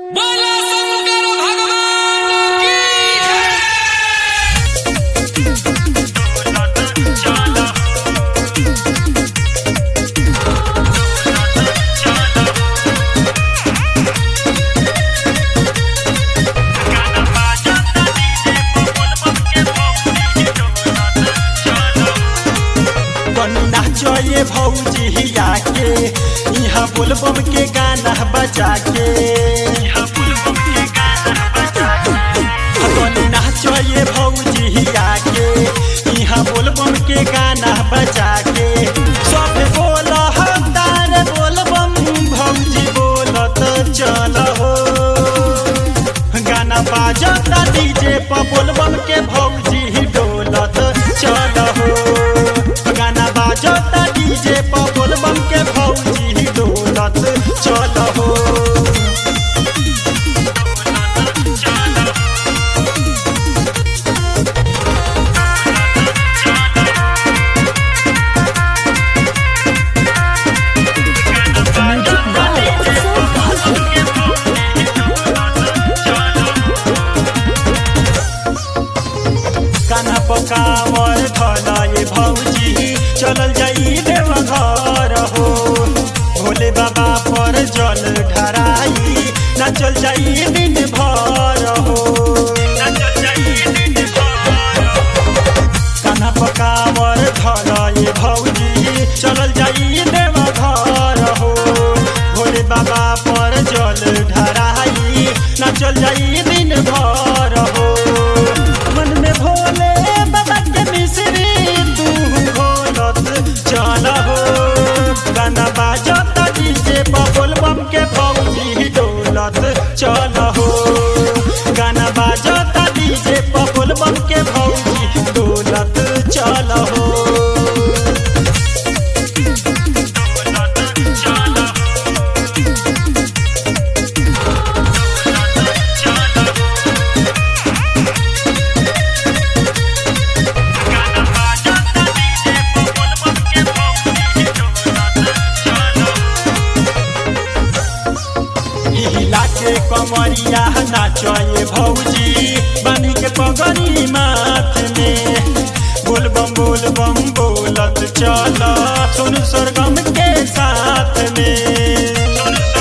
बोलो शंकर भगवान की जय बन्ना चये भौजिया के यहाँ बोलबम के गाना बजा के बन्ना चये भौजिया के यहाँ बोलबम के गाना बजा के सब बोल तार बोलबम भौजी बोलत चल हो गाना बाजता डीजे पर बोलबम के भौजी डोलत चल हो गाना बाजता डीजे पर बोलबम के भौजी डोलत चल हो कान्हा पकावर धलाए भौजी चलल जाई देव घर हो भोले बाबा पर जल ढराई नाचल जाई दिन भर हो कान्हा पकावर धलाए भौजी चलल जाई देव घर हो भोले बाबा पर जल ढराई नाचल जाई दिन भर हो मन में भोले बाबा के मिश्री तू भोलत चल हो गाना बाजत डीजे बबुल बम के भौजी डोलत चल हो गाना बाजत डीजे बबुल बम के भौजी डोलत चल हो हिला के कमरिया नाचए भौजी बनी के पगड़ी माथ में बोल बम बोल बम बोलत चल सुन सरगम के साथ में